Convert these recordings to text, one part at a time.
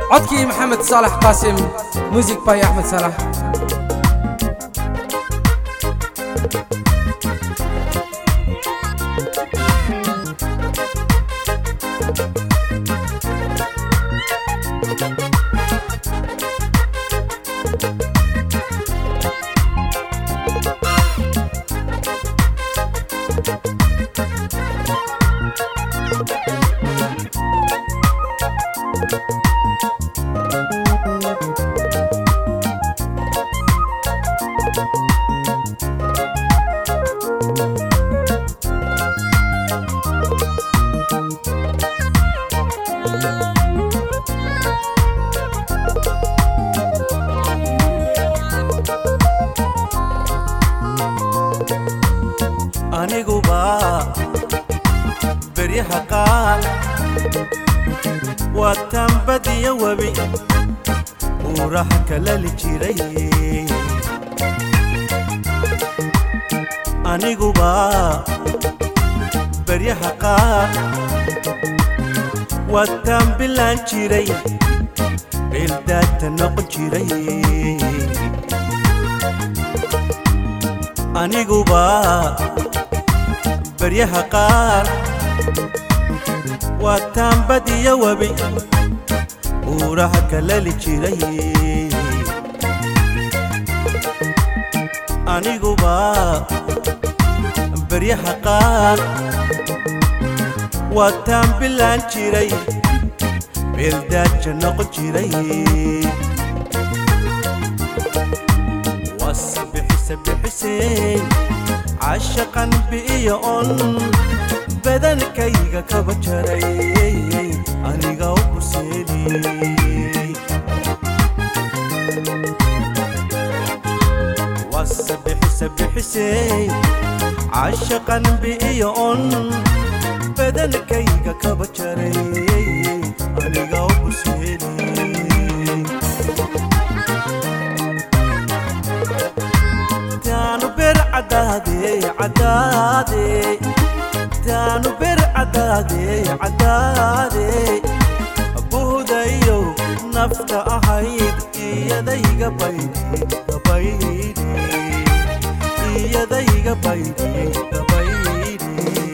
codkii maxamed saalax qaasim muusig by axmed saalax aniguba beryaha qaal waa tambadiyo webi uuraha kalali jiray aniguba beryaha qaal waa tambilaan jiray beeldaata noqon jiray aniguba baryaha qaar waa taambadiyo webi uuraha kalali jiray aniguba baryaha qaar waa taambilaan jiray beeldaaja noqon jiray wasabixisabixisey cashaqan bi'iyo on badankayga kaba jaray aniga u buseeli wasabixisabixisey cashaqan bi'iyo on badankayga kaba jaray aniga u buseeli taanu ber cadaade cadaade taanu ber cadaade cadaade buhdayo nafta ahayd iyadayga baydi gabaydi iyadayga baydi gabaydi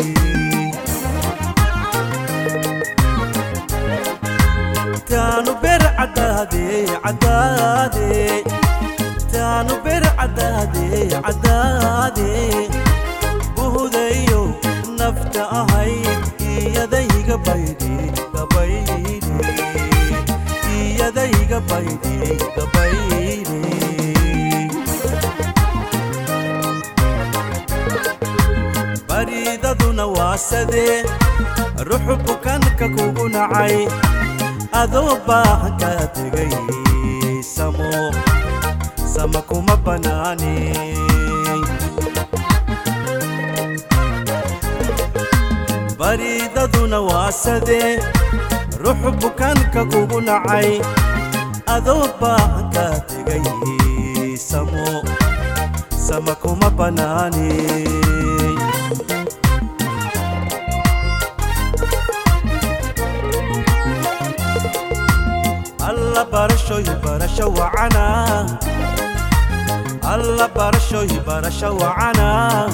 taanu ber cadaade cadaade taanu ber cadaade cadaade buhdayo nafta ahayd iyadayga baydi gabaydi iyadayga baydi gabaydi baridaduna waa sadee ruxu bukanka kugu nacay adoo baahan ka tegay samo sama kuma banaani baridaduna waa sadee ruxu bukanka kugu nacay adoo baahan ka tegay samo sama kuma banaani alla barashoy barasho wacana alla barashoy barasho wacana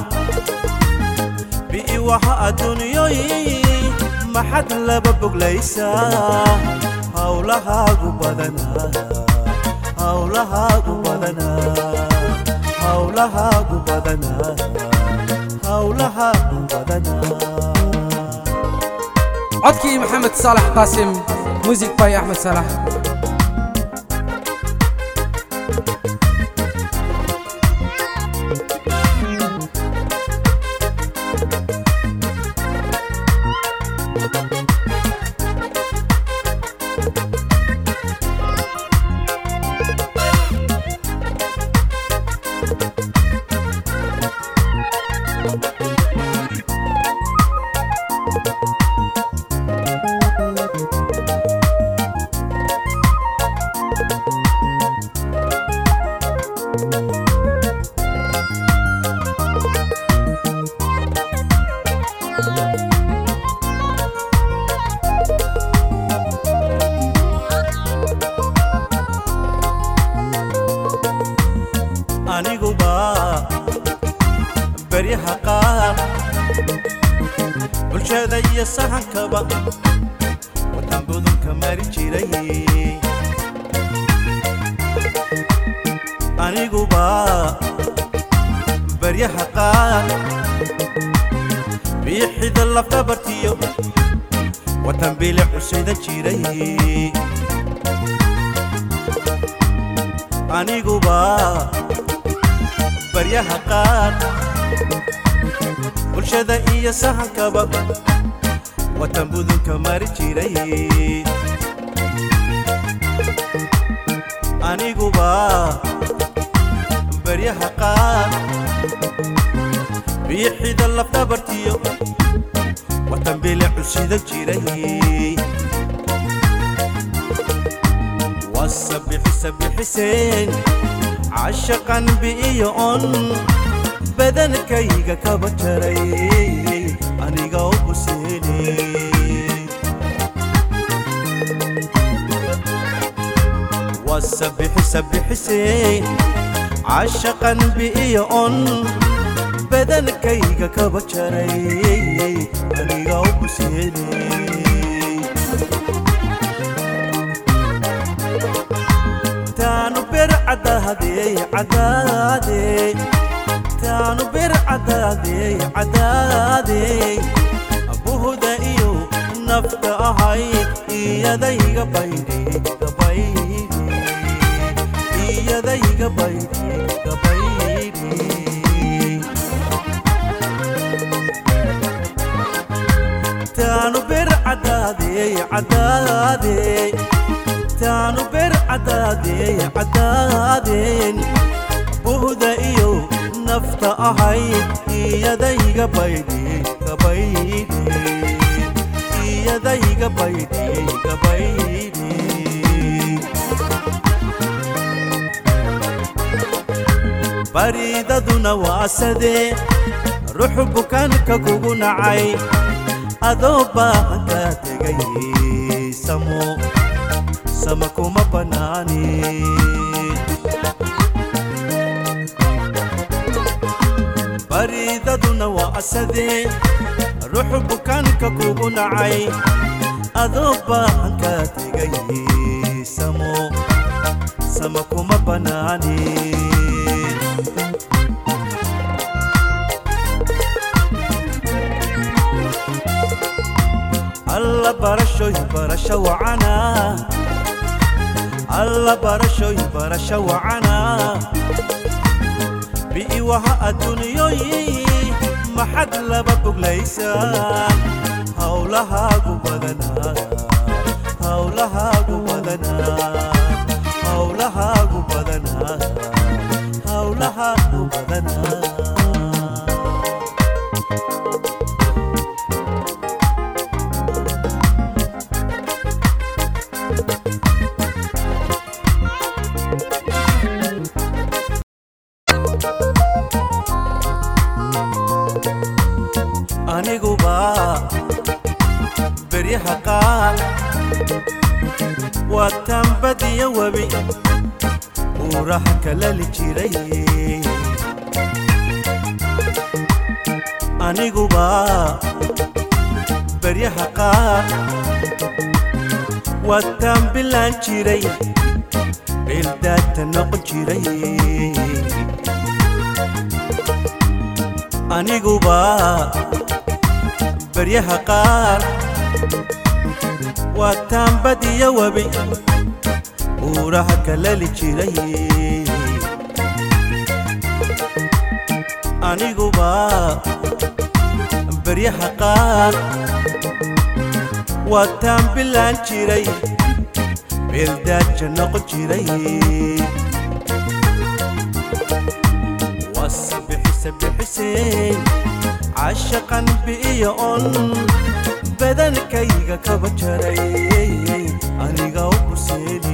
bi'i waxa adduunyoy maxad laba boglaysaa hawlahaagu badanaa hawlahaagu badanaa hawlahaagu badanaa hawlahaagu badanaa codkii maxamed saalax qaasim muusig by axmed saalax iyo sahankaba wadan budunka mari jiray aniguba baryaha qaar biixida lafdhabartiyo watan bili cusayda jiray aniguba baryaha qaar bulshada iyo sahankaba watan budunka mari jiray aniguba baryaha qaar biixida lafdhabartiyo watan bili cusida jiray wasabixi sabixiseen cashaqan bi'iyo on badankayga kaba jaray aniga u buseene wasabixi sabixiseen cashaqan bi'iyo on badankayga kaba jaray aniga u buseene taanu ber cadaadey cadaadey taanu ber cadaadey cadaadey buhuda iyo nafta ahayd iyadayga baydhe gabaydhe iyadayga baydhe gabaydhe taanu ber cadaadey cadaadey taanu ber cadaadey cadaadeen buhda iyo nafta ahayd iyadayga baydhe gabaydhe iyadayga baydhe gabaydhe baridaduna waa sadee ruxu bukaanka kugu nacay adoo baahanka tegay samo sama kuma banaani baridaduna waa asadee ruxu bukaanka kugu nacay adoo baahanka tegay samo sama kuma banaani alla barashoy barasho wacana alla barashoy barasho wacana bi'iwaha adduunyoyi maxad laba boglaysaan hawlahaagu badanaa hawlahaagu badanaa hawlahaagu badanaa hawlahaagu badanaa aniguba beryaha qaar waa tambadiyo webi buuraha kalali jiray aniguba beryaha qaar waa tambilaan jiray bildaadta noqon jiray aniguba baryaha qaar waa taambadiyo webi buuraha kalali jiray aniguba baryaha qaar waa taambilaan jiray beeldaaja noqon jiray wasabixisabixiseen cashaqan bi'iyo on badankayga kaba jaray aniga u buseeni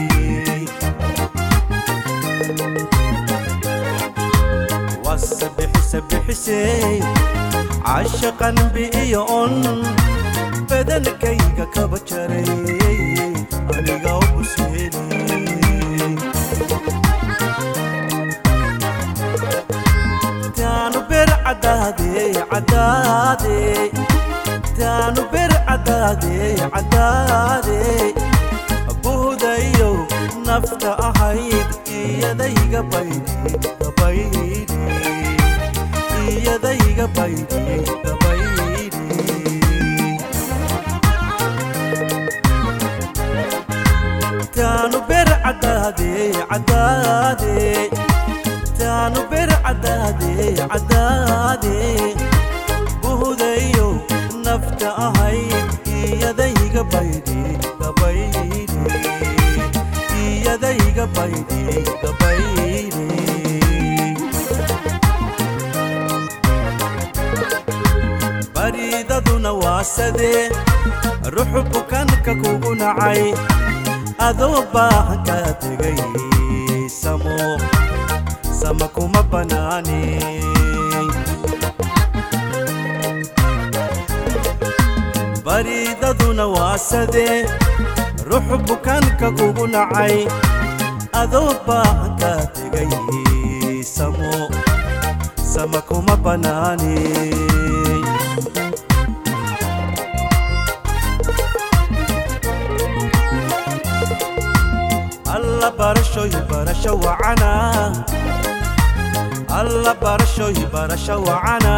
wasabixisabixiseen cashaqan bi'iyo on badankayga kaba jaray aniga u buseeni taanu ber cadaadey cadaadey taanu caddaade caddaade buhdayow nafta ahayd iyadayga baydhi gabaydhi iyadayga baydhi gabaydhi taanu ber caddaade caddaade taanu ber caddaade caddaade buhdayow nafta ahayd iyadayga baydhi gabaydhi iyadayga baydhi gabaydhi baridaduna waa sadee ruxu bukanka kugu nacay adoo baahan kaa tegay samo sama kuma bannaani baridaduna waa sadee ruxu bukanka kugu nacay adoo baahan kaa tegay samo sama kuma bannaani alla barashoy barasho wacana alla barashoy barasho wacana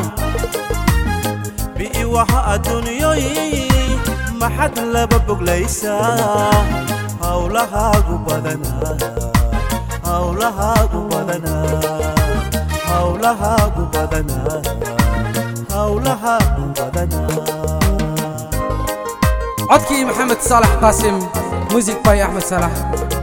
bi'i waha adduunyoy maxad laba boglaysaa hawlahaagu badanaa hawlahaagu badanaa hawlahaagu badanaa hawlahaagu badanaa codkii maxamed saalax qaasim muusig by axmed saalax